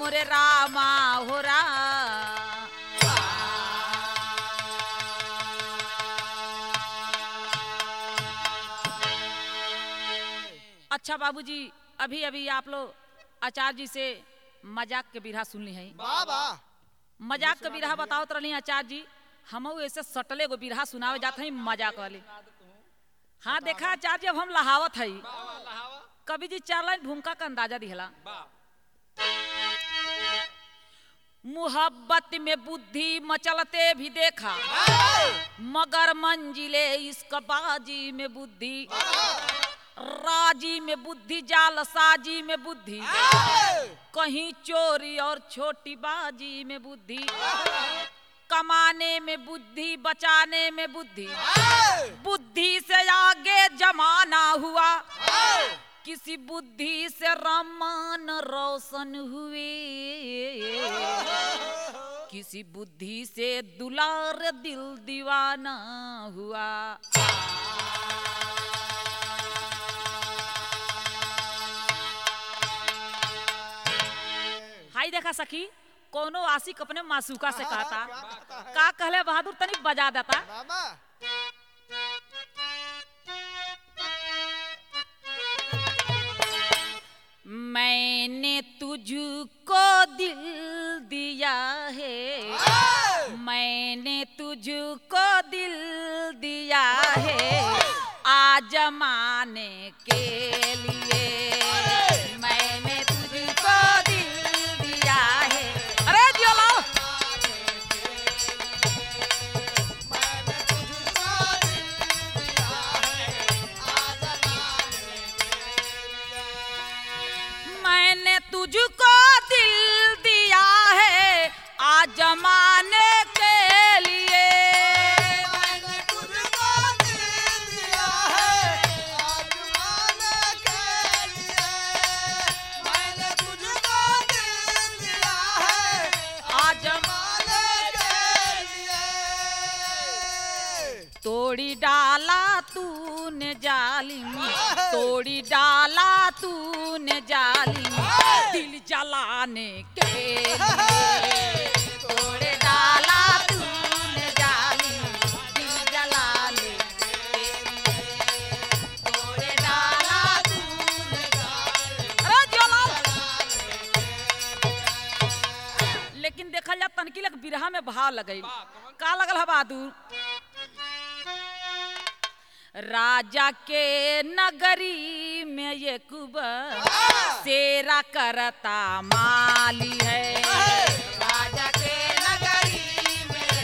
मोरे रामा हो रा अच्छा बाबूजी अभी अभी आप लोग आचार्य जी से मजाक के बिरहा सुन ली है वाह वाह मजाक के बिरहा बताओ तो रही आचार्य जी हम ऐसे सटले गो बिरहा सुनावे जाते हैं मजाक वाले हाँ देखा आचार्य अब हम लहावत है कवि जी चार लाइन भूमिका का अंदाजा दिहला मुहब्बत में बुद्धि मचलते भी देखा मगर मंजिले इसका बाजी में बुद्धि राजी में बुद्धि जाल साजी में बुद्धि कहीं चोरी और छोटी बाजी में बुद्धि कमाने में बुद्धि बचाने में बुद्धि बुद्धि से आगे जमाना हुआ किसी बुद्धि से रमान रोशन हुए किसी बुद्धि से दुलार दिल दीवाना हुआ हाई देखा सखी कोनो आशिक अपने मासूका से कहता का कहले बहादुर तनी बजा देता बाबा मैंने तुझको दिल दिया है मैंने तुझको दिल दिया है आजमाने के लिए मैंने तुझको दिल दिया है अरे जियो लाओ मैंने तुझको दिल दिया है आजमाने के लिए मैंने तुझको दिल दिया है आजमाने के लिए मैंने तुझको दिल दिया है आजमाने आजमाने के लिए तोड़ी डाला तूने जालिम तोड़ी डाला तूने जालिम दिल जलाने के लिए तोड़े डाला तूने जालिम दिल जलाने के लिए तोड़े डाला तूने जालिम अरे जियो लाओ। लेकिन देखल जा तनकी लग बिरहा में भाव लगई का लगल है बहादुर राजा के नगरी में ये कुबर सेरा करता माली है राजा के नगरी में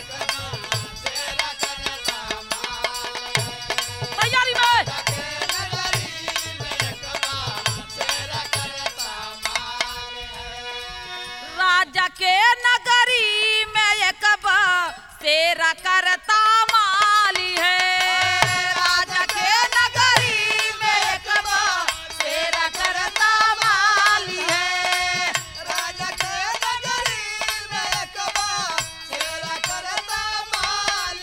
तैयारी में राजा के नगरी में एक सेरा करता माली है राजा के नगरी में एक सेरा करता माली है राजा के नगरी में कबा तेरा करता माल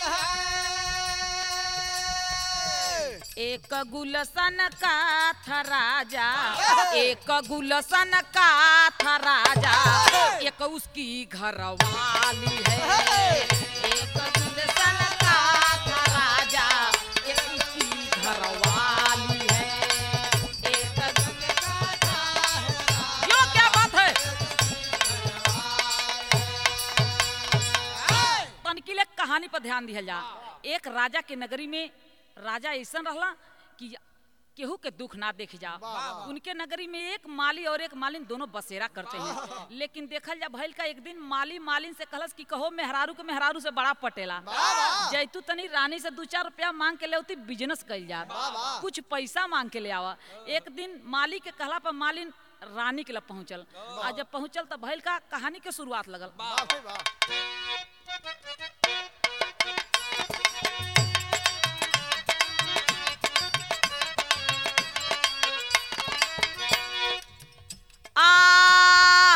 है एक गुलशन का था राजा एक गुलशन का था राजा एक उसकी घरवाली है एक गुलशन का था राजा एक उसकी घरवाली है एक गुलशन का यो क्या बात है तनकी ले कहानी पर ध्यान दिया जा एक राजा के नगरी में राजा ऐसा रहला कि केहू के दुख ना देख जा उनके नगरी में एक माली और एक मालिन दोनों बसेरा करते हैं लेकिन देखल जा भइल का एक दिन माली मालिन से कहलस कि कहो मेहरारू के मेहरारू से बड़ा पटेला जैतू तनी रानी से दू चार रुपया मांग के ले उती बिजनेस कइल जा कुछ पैसा मांग के ले आवा एक दिन माली के कहला पर मालिन रानी के लिए पहुंचल आ जब पहुंचल तब भइल का कहानी के शुरुआत लगल वाह भाई वाह आ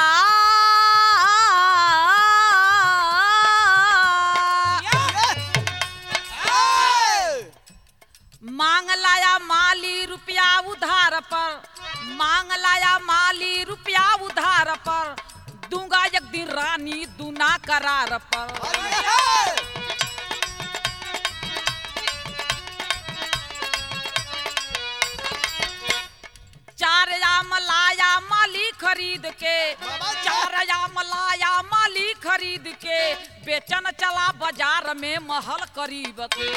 मांग लाया माली रुपया उधार पर मांग लाया माली रुपया उधार पर दूंगा एक दिन रानी दूना करार पर चार याम लाया माली खरीद के चार याम लाया माली खरीद के बेचन चला बाजार में महल करीब के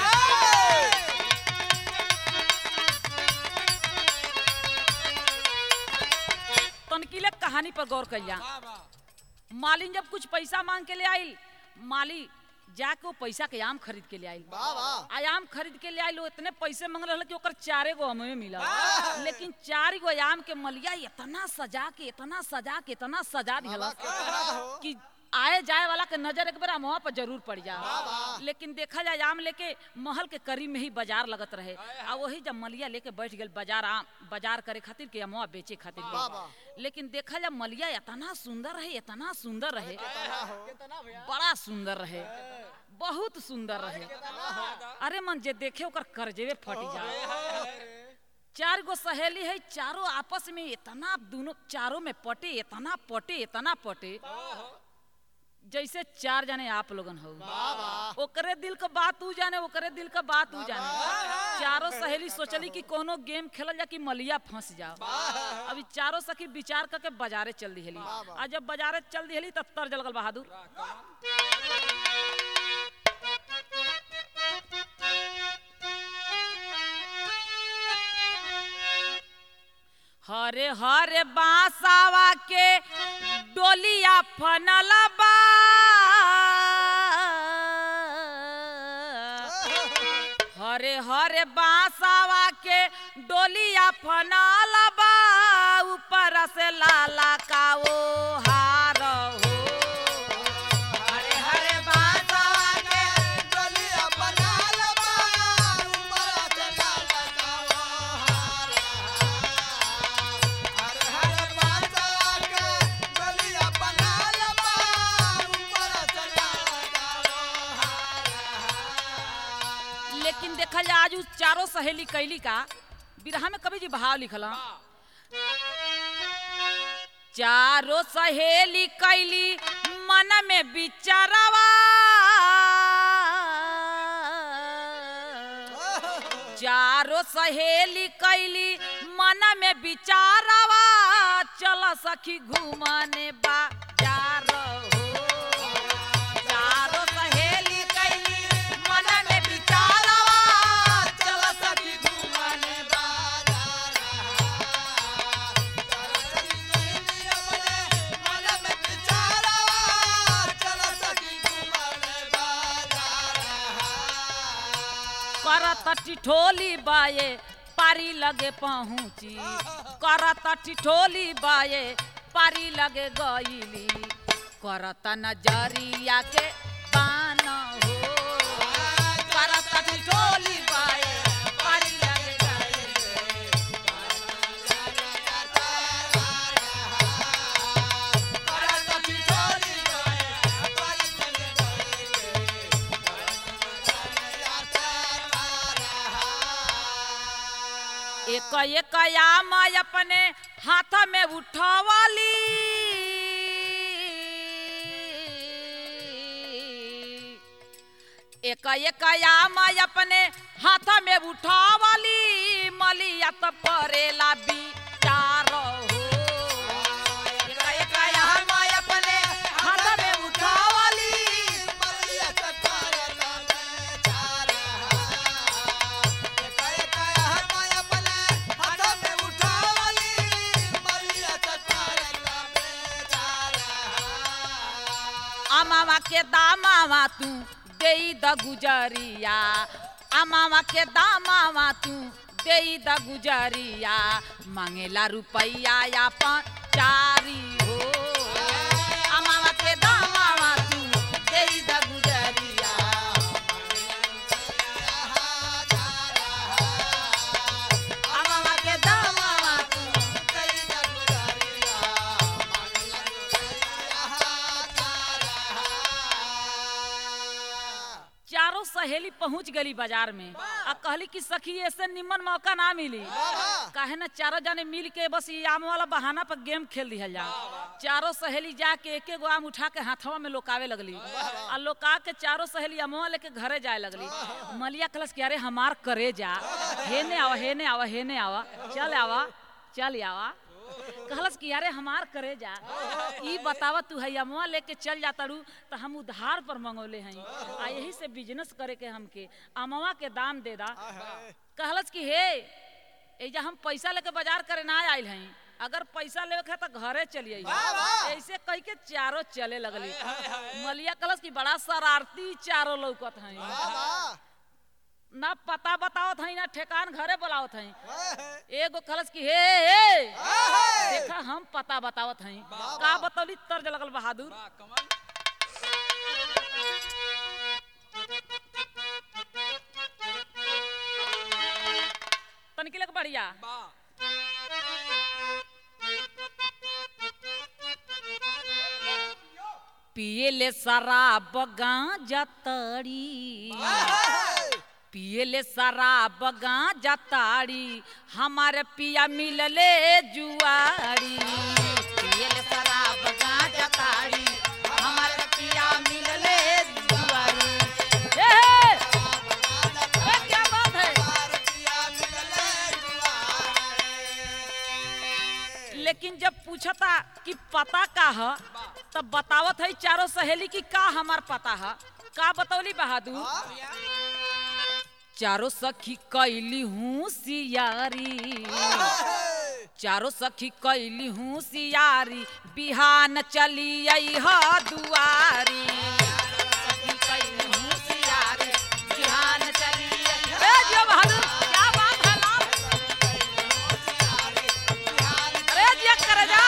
तनकीले कहानी पर गौर करिया मालिन जब कुछ पैसा मांग के ले आई माली जाके वो पैसा के आम खरीद के ले आई आयाम खरीद के ले आइलो इतने पैसे मांग रहे कि ओकर चारे गो हमें मिला लेकिन चार गो आयाम के मलिया इतना सजा के इतना सजा के इतना सजा दिया कि आए जाए वाला के नजर एक बार वहाँ पर जरूर पड़ जा लेकिन देखा जाए आम लेके महल के करीब में ही बाजार लगत रहे आ वही जब मलिया लेके बैठ गए बाजार आम बाजार करे खातिर के अमवा बेचे खातिर के। लेकिन देखा जाए मलिया इतना सुंदर रहे इतना सुंदर रहे बड़ा सुंदर रहे बहुत सुंदर रहे अरे मन जे देखे ओकर करजेवे फट जाए चार गो सहेली है चारों आपस में इतना दोनों चारों में पटे इतना पटे इतना पटे जैसे चार जने आप लोगन हो ओकरे दिल का बात ऊ जाने ओकरे दिल का बात ऊ जाने चारों सहेली सोचली कि कोनो गेम खेलल जा कि मलिया फंस जाओ अभी चारों सखी विचार करके बाजारे चल दिहली आ जब बाजारे चल दिहली तब तर जल गल बहादुर हरे हरे बासावा के डोलिया फनल बा हरे हरे बासावा के डोलिया फनल बा ऊपर से लाला का वो हार हो हरे हरे बासावा के लेकिन देखल जाए आज उ चारों सहेली कैली का बिरहा में कभी जी भाव लिखल ह। चारों सहेली कैली मन में बिचारवा चारों सहेली कैली मन में बिचारवा चल सखी घूमने बाजार हो चारों सहेली कैली मन में बिचारवा चल सखी घूमने करत टिठोली बाये पारी लगे पहुँची करत टिठोली बाये पारी लगे गईली करत नजरिया के बान हो करत टिठोली बाये पारी लगे गईली करत टिठोली बाये एक एक आम अपने हाथ में उठवाली एक एक आम अपने हाथ में उठवाली मलिया तो परेला बिचार हो एक एक आम अपने हाथ में उठवाली अमावा के दामावा तू देई द गुजरिया अमावा के दामावा तू देई द गुजरिया मांगेला रुपैया या चारी हो अमावा के दामावा तू देई द गुजरिया अमावा के दामावा तू देई द चारों सहेली पहुंच गली बाजार में आ कहली कि सखी ऐसे निमन मौका ना मिली काहे ना चारों जने मिल के बस ये आम वाला बहाना पर गेम खेल दिया जा चारों सहेली जाके एक एक आम उठा के हाथवा में लोकावे लगली आ लोका के चारों सहेली अमवा लेके घरे जाए लगली मलिया कलस कि अरे हमार करे जा हेने आवा हेने आवा हेने आवा चल आवा चल आवा कहलस कि अरे हमार करे जा ई बतावा तू है अमवा लेके चल जाता रू तो हम उधार पर मंगौले हैं आ यही से बिजनेस करे के हमके अमवा के दाम दे दा कहलस कि हे एजा हम पैसा लेके बाजार करे ना आइल हैं अगर पैसा लेवे के है तो घरे चलिए ऐसे कह के चारों चले लगली मलिया कलस की बड़ा शरारती चारों लौकत हैं ना पता बतावत हैं ना ठेकान घरे बुलावत हैं एगो कलस की हे हे देखा हम पता बतावत हैं का बतौली तर्ज लगल बहादुर वाह कमल तनिक लग बढ़िया वाह पिए ले शराब गांजा तड़ी पिए ले शराब गांजा ताड़ी हमारे पिया मिलले जुआरी पिए ले शराब गांजा ताड़ी हमारे पिया मिलले जुआरी ए, ए, ए, क्या बात है लेकिन जब पूछता कि पता का है तब बतावत है चारों सहेली की का हमार पता है का बतौली बहादुर चारों सखी कैली हूँ सियारी चारों सखी कैली हूँ सियारी बिहान चली आई ह दुआरी सखी कैली हूँ सियारी, बिहान चली आई ह- ए, जियो बहादुर, क्या बात है लाल? अरे जिया करे जा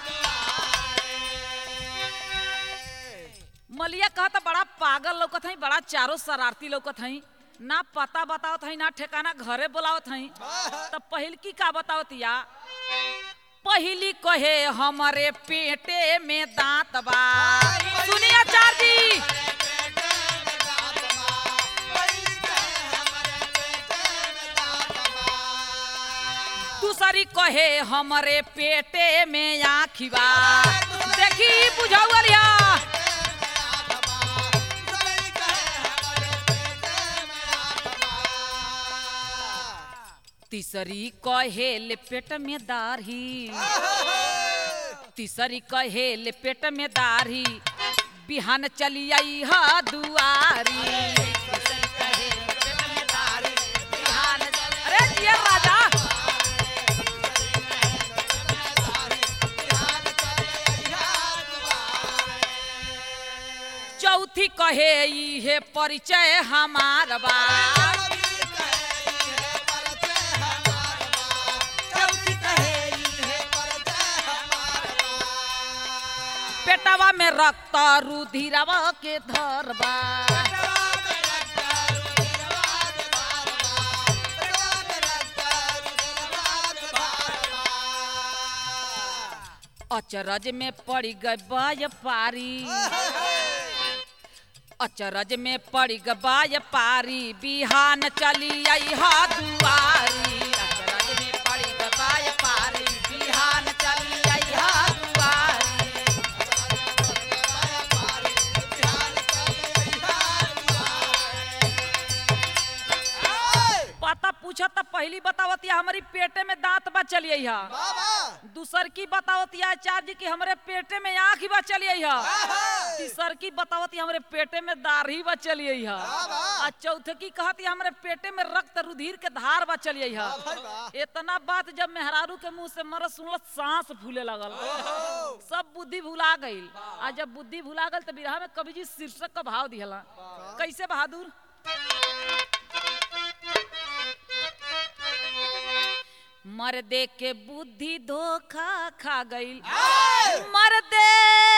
मलिया कहता बड़ा पागल लौकत हई बड़ा चारों शरारती लौकत हई ना पता बतावत हई ना ठिकाना घरे बुलावत हई तब पहिल की का बतावत या पहिली कहे हमरे पेटे में दांत बा सुनिए आचार्य जी दूसरी कहे हमरे पेटे में आँखी बा देखी बुझावलिया तीसरी कहेल पेट में दाढ़ी तीसरी कहेल पेट में दाढ़ी बिहान चली आई ह दुआरी तीसरी कहेल पेट में दाढ़ी, बिहान चली- अरे जिया राजा चौथी कहे इहे परिचय हमार बा पेटवा में रक्त रुधिरवा के धरबा अचरज में पड़ गए पारी अचरज में पड़ गए पारी बिहान चली आई हा दुआरी अचरज में पड़ गए पारी बिहान चली आई हा दुआरी पता पूछा तब पहली बतावतिया हमारी पेटे में दांत बा चलिए हा दूसर की बतावतिया आचार्य जी की हमरे पेटे में आँख बा चलिए हा तीसर की बतावती हमरे पेटे में दाढ़ी बा चलिए हा आ चौथे की कहती हमरे पेटे में रक्त रुधिर के धार बा चलिए हा इतना बात जब मेहरारू के मुंह से मर सुनल सांस फूले लगल सब बुद्धि भुला गईल आ जब बुद्धि भुला गल तो बिरहा में कवि जी शीर्षक का भाव दिहला कैसे बहादुर मर्दे के बुद्धि धोखा खा गईल मर्दे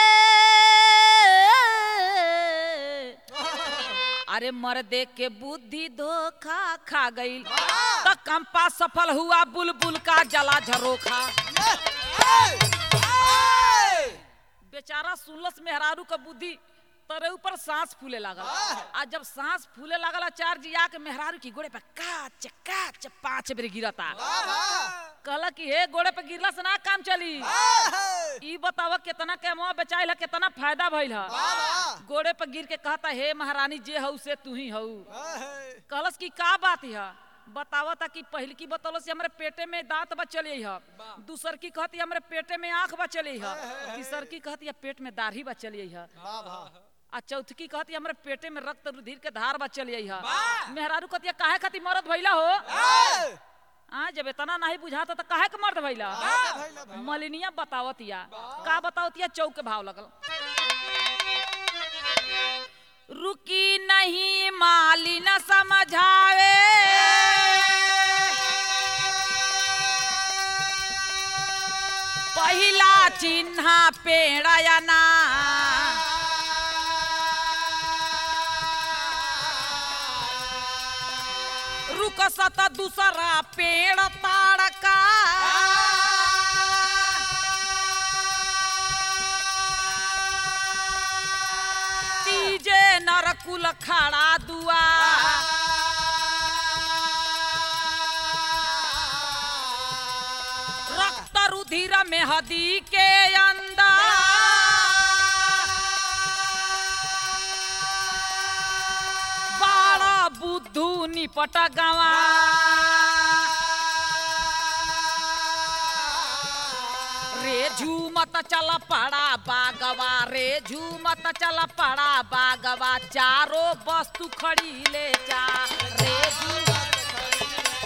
अरे मर्दे के बुद्धि धोखा खा गईल तो कंपा सफल हुआ बुलबुल का जला झरोखा बेचारा सुनलस मेहरारू का बुद्धि तरे ऊपर सांस फूले लागल आ जब सांस फूले लागल आचार्य जी आके मेहरारू की गोड़े पे काच काच पांच बेर गिरता कहला कि हे गोड़े पे गिरला से ना काम चली ई बताव कितना केमवा बेचाइल है कितना फायदा भइल है गोड़े पे गिर के कहता हे महारानी जे हऊ से तू ही हऊ कहलस कि का बात है बतावा था कि पहल की बतौलस कि हमरे पेटे में दांत बचले है दूसर की कहती हमरे पेटे में आंख बचले है तीसर की कहती है पेट में दाढ़ी बचले है आ चौथकी कहती हमरे पेटे में रक्त रुधिर के धार बचल है मेहरारू कहती है काहे खाती मरद भइला हो आ जब इतना नहीं बुझाता तो काहे के मर्द भइला मलिनिया बतावतिया का बतावतिया चौक के भाव लगल रुकी नहीं माली न समझावे पहिला चिन्ह पेड़यना रुक सत दूसरा पेड़ ताड़का तीजे नरकुल खड़ा दुआ रक्त रुधिर में हदी के अंदर बाड़ा बुद्धू निपट गवा रे झूमत चल पड़ा बागवा रे झूमत चल पड़ा बागवा चारो वस्तु खड़ी ले जा रे झूमत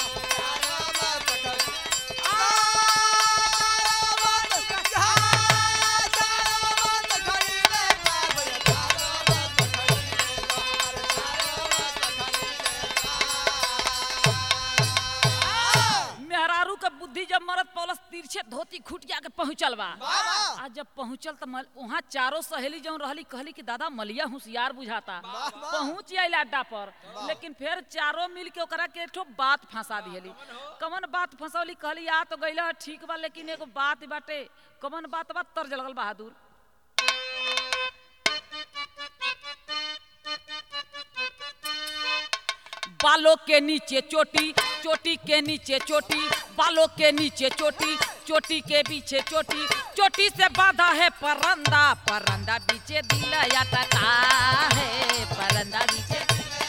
मेहरारू के बुद्धि जब मरद पौलस तिरछे धोती खुटिया के पहुंचल बा आ जब पहुंचल त मल- वहाँ चारों सहेली जौन रहली कहली कि दादा मलिया होशियार बुझाता पहुंच आइल अड्डा पर लेकिन फिर चारों मिल के ओकरा के एक ठो बात फंसा दिहली कमन बात फंसौली कहली आ तो गइला ठीक बा लेकिन एगो बात बाटे कमन बात बा तर्ज लगल बहादुर बालों के नीचे चोटी चोटी के नीचे चोटी बालों के नीचे चोटी चोटी के पीछे चोटी चोटी से बांधा है परंदा परंदा पीछे दिल अटका है परंदा पीछे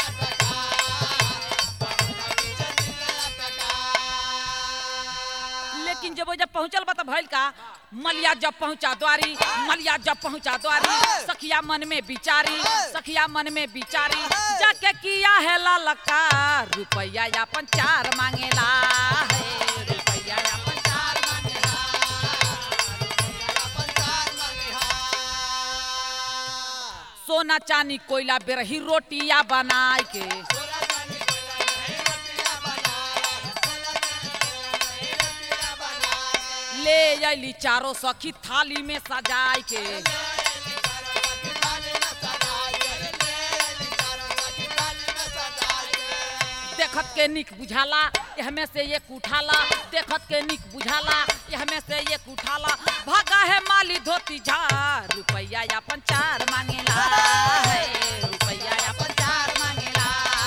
लेकिन जब वो जब पहुंचल बा त भइल का मलिया जब पहुंचा द्वारी मलिया जब पहुंचा द्वारी सखिया मन में बिचारी सखिया मन में बिचारी जाके किया है ललका रुपया अपन चार मांगेला है रुपया अपन चार मांगेला सोना चांदी कोयला बेरही रोटियां बनाए के ले अली चारों सखी थाली में सजाए के देखत के निक बुझाला हमें से एक उठाला देखत के निक बुझाला हमें से एक उठाला भागा है माली धोती झार रुपया अपन चार मांगेला है रुपया अपन चार मांगेला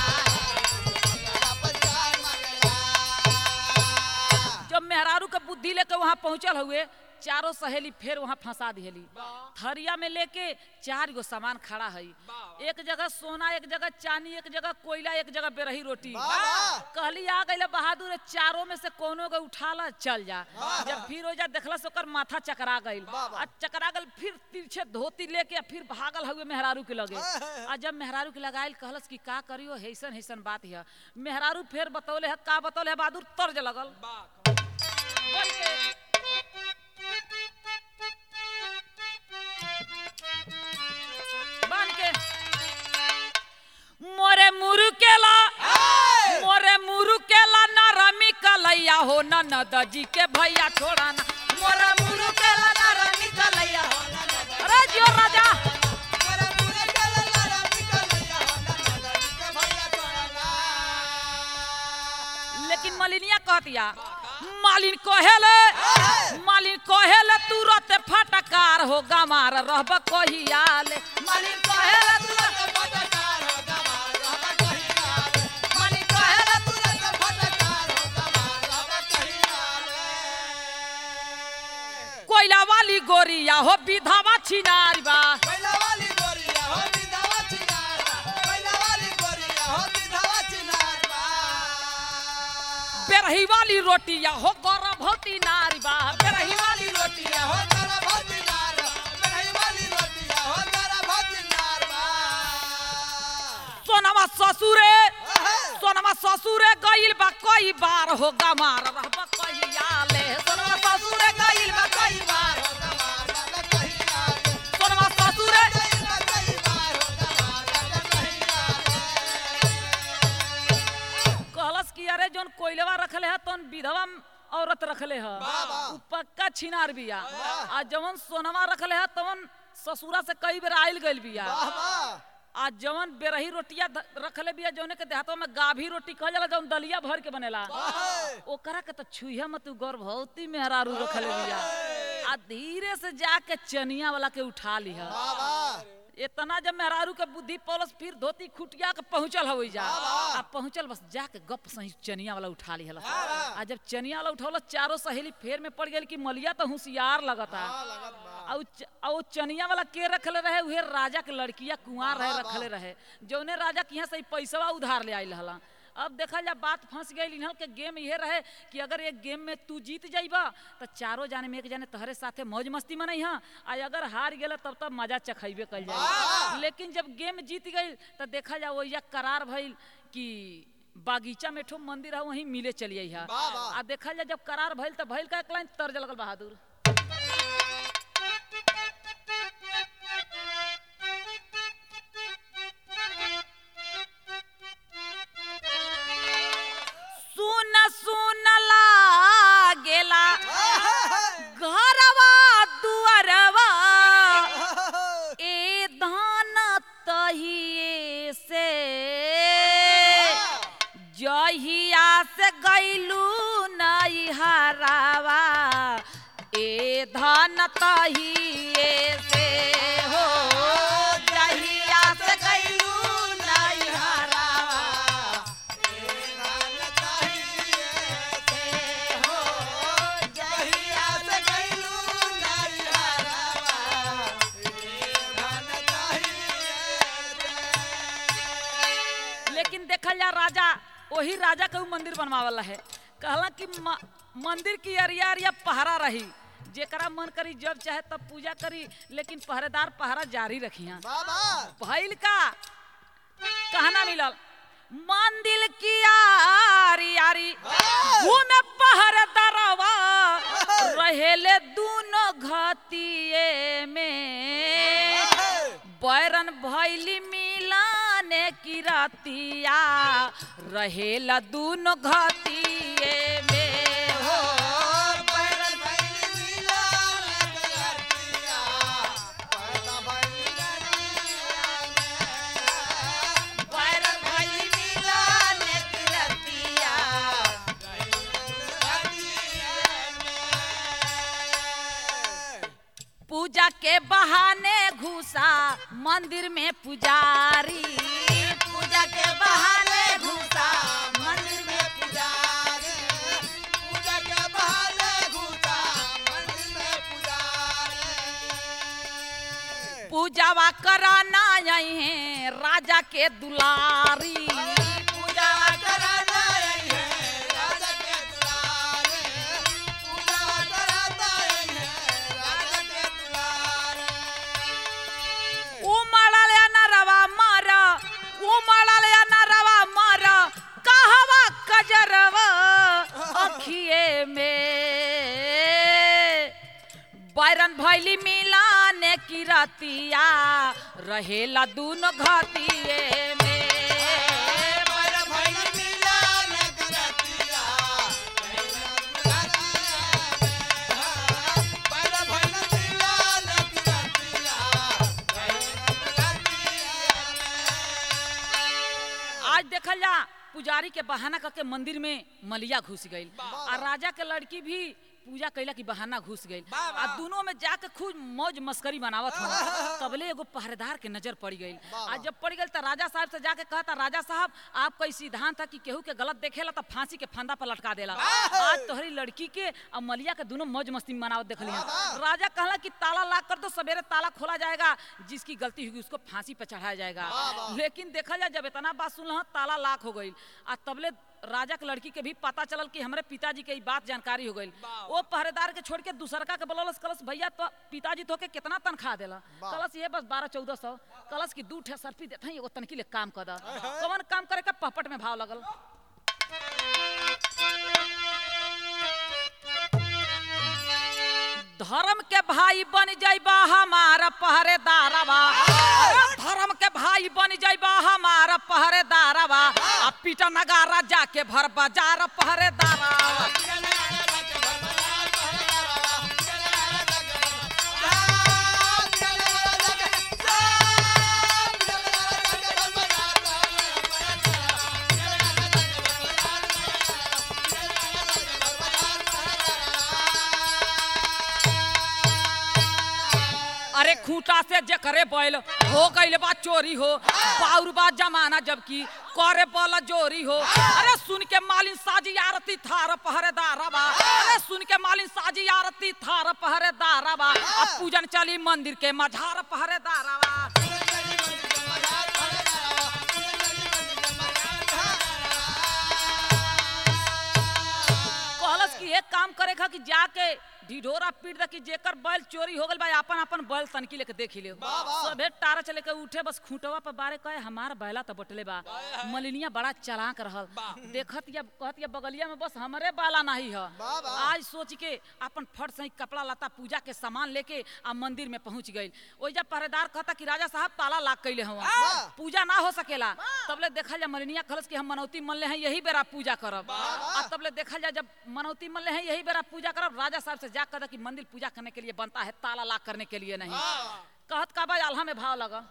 जब मेहरारू के बुद्धि लेके वहाँ पहुंचल हुए चारों सहेली फिर वहाँ फंसा दिहली थरिया में लेके चार गो सामान खड़ा है एक जगह सोना एक जगह चांदी एक जगह कोयला एक जगह बेरही रोटी कहली आ गई बहादुर चारों में से कोनो के उठाला चल जा जब फिर हो जा देखला से ओकर माथा चकरा गईल आ चकरा गईल फिर तिरछे धोती लेके आ फिर भागल हुए मेहरारू के लगे आ जब मेहरारू के लगाइल कहलस कि का करियो हैसन हैसन बात है मेहरारू फिर बतौले है का बतौले है बहादुर तर्ज लगल बोल के बांध के मोरे मुरुकेला मोरे मुरुकेला न रमी कलैया हो न नदजी के भैया छोड़ा ना मोरे मुरुकेला न रमी कलैया हो न नद- अरे जियो राजा लेकिन मलिनिया कहतिया मालिन कहेले मालिन कहेले तुरत फटकार हो गमार रहब कहियाले मालिन कहेले तुरत फटकार हो गमार रहब कहियाल मालिन कहेले तुरंत फटकार हो गमार रहब कहियाल कोयला वाली गोरिया हो विधवा छिनारी बा पहिला वाली गोरिया हो विधवा चिनार पहिला वाली गोरिया हो विधवा चिनार बा बेरही वाली रोटिया हो गर्भवती नारी बा बेरही वाली रोटिया हो तारा भौती नार पहिला वाली रोटिया हो तारा भौती नार बा सोनमा ससुरे सोनमा ससुरे गइल बा कई बार हो गमार रहब कहियाले सोनमा ससुरे गइल बा कई बार हो गमार रहब कहियाल सोनमा ससुरे कई बार कई बार हो गमार रहब कहियाल कहलस कि अरे जोन कोइलवा रखले है तोन विधवा औरत रखले है वाह। उ पक्का छिनार बिया आ जवन सोनमा रखले है तवन ससुरा से कई बेर आइल गइल बिया वाह वाह आ जवन बेरही रोटिया ध- रखले बिया जौने के देहातवा में गाभी रोटी कहल जाला जौन दलिया भर के बनेला ओकरा के तो छुइया मत उ गर्भवती मेहरारू रखले बिया आ धीरे से जाके चनिया वाला के उठा लिहा वाह वाह इतना जब मेहरारू के बुद्धि पौलस फिर धोती खुटिया के पहुंचल हो जा आ पहुंचल बस जाके गप सही चनिया वाला उठा ली हला आ जब चनिया वाला उठौल चारों सहेली फेर में पड़ गेल कि मलिया तो होशियार लगता लगत बा आ उ च- आ उ चनिया वाला के रखले रहे उहे राजा के लड़किया कुंवार रहे रखले रहे जौने राजा के यहाँ से पैसवा उधार ले आइल हला अब देखा जा बात फंस गई इन्हल के गेम ये रहे कि अगर एक गेम में तू जीत जाइबा तो चारों जाने में एक जाने तहरे साथे मौज मस्ती में नहीं आ अगर हार गेला तब तब मजा चखैबे कल जाए लेकिन जब गेम जीत गई तो देखा जा वही करार भइल कि बागीचा में ठो मंदिर है वहीं मिले चलिए है वाह, वाह। आ देखा जा जब करार भइल तो भइल का एक लाइन तर्ज लगल बहादुर सुन सुन लागेला घरवा दुअरवा ए धान तहिए से जहिया से गैलू नई हरावा ए धान तहिए से हो जहिया से गैलू नई हरावा लेकिन देखल जा राजा वही राजा के ऊ मंदिर बनवावला है कहला कि म- मंदिर की अरिया अरिया पहरा रही जेकरा मन करी जब चाहे तब पूजा करी लेकिन पहरेदार पहरा जारी रखिया भइल का कहना मिलल मंदिर की आरी आरी घूमे पहरेदारवा रहेले दूनो घतिए में बैरन भैली मिलाने की रतिया रहेला दूनो घतिए में हो बैरन भैली मिलाने की रतिया पूजा के बहाने घुसा मंदिर में पुजारी पूजा के बहाने घुसा मंदिर में पुजारी पूजा के बहाने घुसा मंदिर में पुजारी पूजावा कराना आई है राजा के दुलारी पूजा कराना आई है राजा के दुलारे पूजा कराना आई है राजा के दुलारे उमड़ल नरवा मर उमड़ल नरवा मर कहवा कजरवा अखिए में बैरन भैली मिलाने की रतिया रहेला दूनो घतिए में पर भई मिलन करतिया पर भई मिलन करतिया आज देखल जा पुजारी पहरेदारी के बहाना करके मंदिर में मलिया घुस गई और राजा के लड़की भी पूजा कैला की बहाना घुस गई आ दोनों में जाके खूब मौज मस्करी मनावत हो तबले एगो पहरेदार के नजर पड़ गई आ जब पड़ गई तो राजा साहब से जाके कहता राजा साहब आपका ई सिद्धांत था कि केहू के गलत देखेला तो फांसी के फंदा पर लटका देला आज तोहरी लड़की के और मलिया के दोनों मौज मस्ती मनावत देख लिया राजा कहला कि ताला लाक कर दो सवेरे ताला खोला जाएगा जिसकी गलती होगी उसको फांसी पे चढ़ाया जाएगा लेकिन देखा जाए जब इतना बात सुन ताला लाक हो गई आ तबले राजा के लड़की के भी पता चलल कि हमरे पिताजी के ई बात जानकारी हो गई वो पहरेदार के छोड़ के दूसरका के बोलस कलस भैया तो पिताजी तो के कितना तनख्वाह देला कलस ये बस बारह चौदह सौ कलस की दू ठे सर्फी देते हैं एगो तनकी ले काम कर दा कौन काम करे का पहपट में भाव लगल धर्म के भाई बन जाइबा हमारा पहरेदारवा अरे धर्म के भाई बन जाइबा हमारा पहरेदारवा आ पीटा नगारा जाके भर बाजार पहरेदारवा अरे खूंटा से जे करे बैल हो गईल बा चोरी हो बाउर बा जमाना जबकि करे बल जोरी हो अरे सुन के मालिन साजी आरती थार पहरेदारा बा अरे सुन के मालिन साजी आरती थार पहरेदारा बा अब पूजन चली मंदिर के मझार पहरेदारा बा कहलस कि एक काम करे खा कि जाके ढिढोरा पीट दा कि जेकर बैल चोरी हो गल बा अपन अपन बैल तनकी लेके देख ले सबे टारा चले के उठे बस खूंटवा पर बारे कहे हमार बैला तो बटले बा मलिनिया बड़ा चलाक रहल देखत या कहत या बगलिया में बस हमरे बाला नहीं है आज सोच के अपन फट सही कपड़ा लता पूजा के सामान लेके आ मंदिर में पहुंच गई ओइ जब पहरेदार कहता कि राजा साहब ताला लाग कैले हवा पूजा ना हो सकेला तबले देखल जा मलिनिया खलस कि हम मनौती मन ले हैं यही बेरा पूजा करब आ तबले देखल जा जब मनौती मन ले हैं यही बेरा पूजा करब राजा साहब से जा कहता कि मंदिर पूजा करने के लिए बनता है ताला लाग करने के लिए नहीं कहत का भाई आल्हा में भाव लगा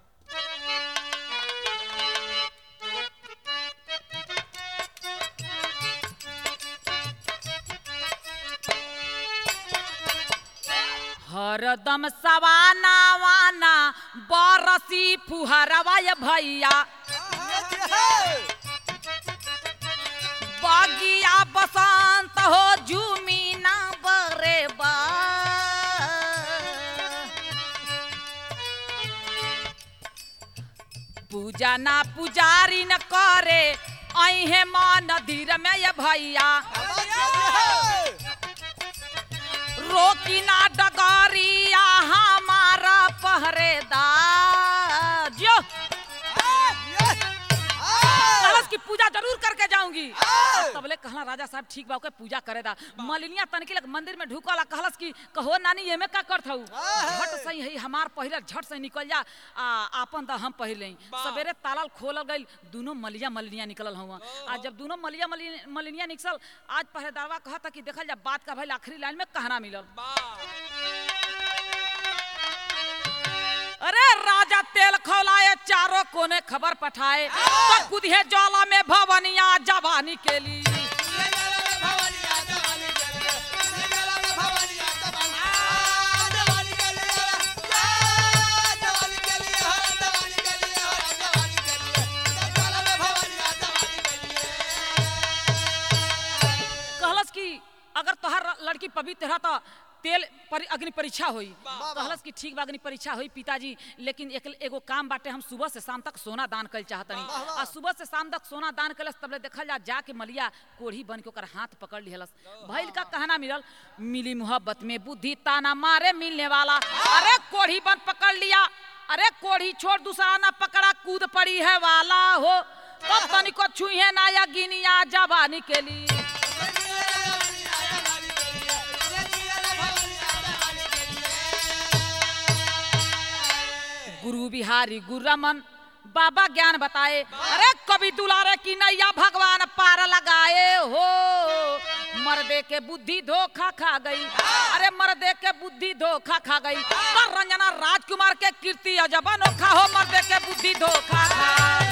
हरदम सवाना वाना बरसी फुहरवा ये भैया बगिया बसंत हो जुमीना बरे बा पूजा ना पुजारी न करे अहे मन धीर में ये भैया रोकी ना डगरिया हमारा पहरेदार जो कलश की पूजा जरूर करके जाऊंगी तबले कहला राजा साहब ठीक बा ओके पूजा करे दा मलिनिया तनकी लग मंदिर में ढुकला कहलस की कहो नानी एमे का करत हऊ झट सही है हमार पहिला झट से निकल जा आ आपन दा हम पहिले सवेरे तालाल खोलल गइल दोनों मलिया मलिनिया निकलल हुआ आज जब दोनों मलिया मलि- मलिनिया निकल आज पहरेदारवा कहता कि देखल जा बात का भइल आखिरी लाइन में कहना मिलल अरे राजा तेल खौलाए चारों कोने खबर पठाए तो कुदिए ज्वाला में भवनिया जवानी के लिए कहलस कि अगर तोहर लड़की पवित्र है तो तेल पर अग्नि परीक्षा होई कहलस कि ठीक बा अग्नि परीक्षा होई पिताजी लेकिन एक एगो काम बाटे हम सुबह से शाम तक सोना दान कल चाहतनी आ सुबह से शाम तक सोना दान कलस तबले देखल जा जाके मलिया कोढ़ी बन के ओकर हाथ पकड़ लिहलस भइल का कहना मिलल मिली मोहब्बत में बुद्धि ताना मारे मिलने वाला अरे कोढ़ी बन पकड़ लिया अरे कोढ़ी छोड़ दूसरा ना पकड़ा कूद पड़ी है वाला हो तब तनिको छुई ना या गिनिया जवानी के लिए गुरु बिहारी गुरु रमन बाबा ज्ञान बताए अरे कभी दुलारे की नैया भगवान पार लगाए हो मर्दे के बुद्धि धोखा खा गई अरे मर्दे के बुद्धि धोखा खा गई पर रंजना राजकुमार के कीर्ति अजब अनोखा हो मर्दे के बुद्धि धोखा खा